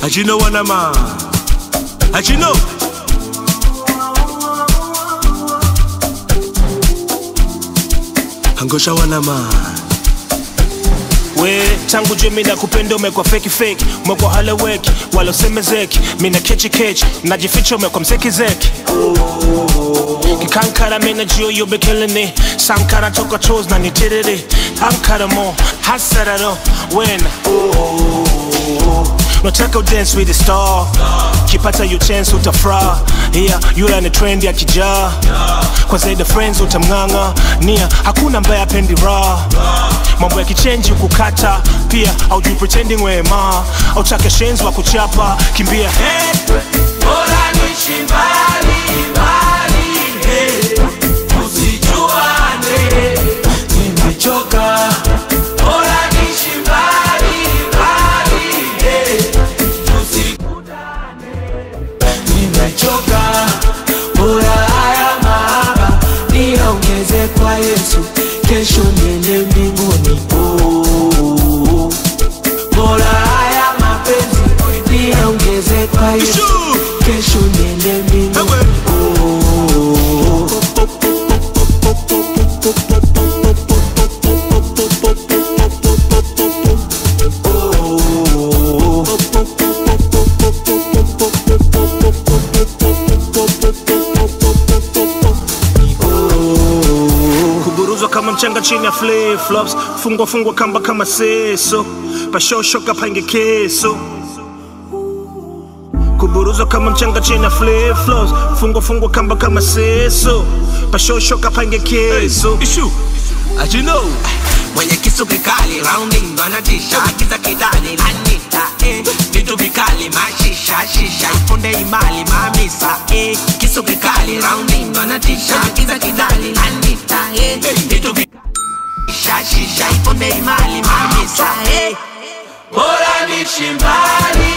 Hajino wanama. Hajino. Angosha wanama. we tangu jue mina kupenda umekwa feki feki umekwa haleweki wala usemezeki mina kechi kechi najificha umekwa mzeki zeki kikankara mina jio yobe killing sankara toka toes na nitiriri ankara mo hasararo wena nataka udance with the star kipata you chance utafra yeah, yule ni trend ya kijaa kwa zaidi friends utamng'ang'a nia hakuna ambaye apendi raha mambo ya kichenji kukata pia aujui pretending wema autake shenzi wa kuchapa kimbia hey. Bora niishi mbali, mbali, eh, tusijuane, nimechoka. Bora niishi mbali, mbali, eh, tusikutane, nimechoka. Bora haya mahaba niongeze kwa Yesu, kesho niende mbinguni. Oh, bora haya mapenzi niongeze kwa Yesu, kesho niende mbinguni. kuburuzwa kama mchanga chini ya flip flops fungwa fungwa kamba kama seso pashoshoka pange keso kuburuzwa kama mchanga chini ya flip flops fungwa fungwa kamba kama seso pashoshoka pange keso Ishu. Hajino. mwenye kisu kikali rounding ndo anatisha kiza kidani anita eh. vitu vikali mashisha shisha ifunde imali mamisa eh. kisu kikali rounding ndo anatisha kiza kidani anita eh. vitu vikali shisha shisha ifunde imali mamisa eh. bora nishi mbali